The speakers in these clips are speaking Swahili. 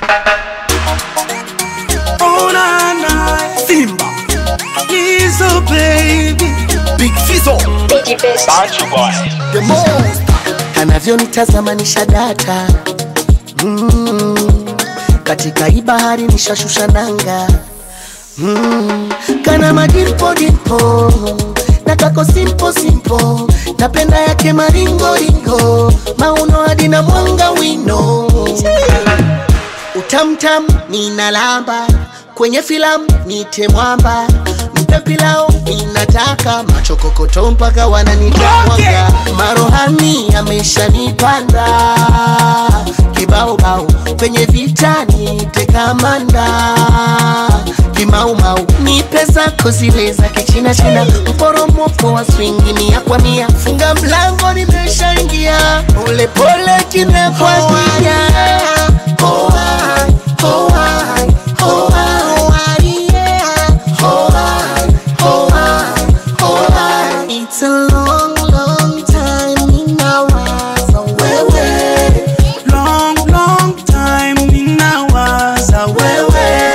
Oh na na, Simba, Lizzo baby, Big Fizzo, Bantu boy. the most. Anavyonitazama nisha data mm, katika hii bahari nishashusha nanga mm, kana madimpo dimpo na kako simpo simpo napenda yake maringoringo mauno hadi na mwanga wino utamtam ninalamba kwenye filamu nite mwamba mpe pilao ninataka machokokoto mpaka wananitamwaga marohani ameshanipanda kibaobao kwenye vita nite kamanda kimaumau nipe zako zile za kichina china mporomoko wa swingi ni ya kwa mia funga mlango nimeshaingia polepole kimekwadia oh, I, oh, I, oh, I, yeah. oh, I, oh, I, oh, I. It's a long, long time ninawaza wewe long, long time ninawaza wewe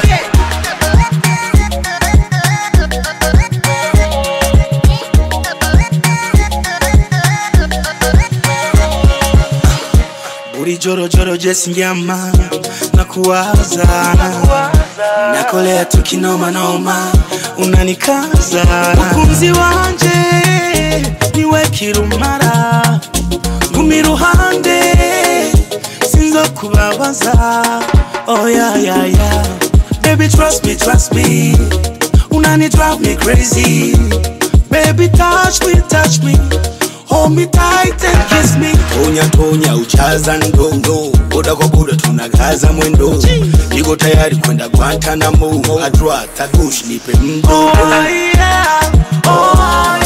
buri jorojoro jesingyama nakuwaza nakolea tukinomanoma unanikaza mukunzi wanje niwe kirumara ngumi ruhande sinzo kubabaza oh, yeah, yeah, yeah. baby trust me trust me unani drive me crazy baby touch me touch me hold me tight and kiss me tonya tonya uchaza ndondo boda kwa boda tunagaza mwendo niko tayari kwenda Guantanamo adra tagush nipe mdogo oh, yeah. oh,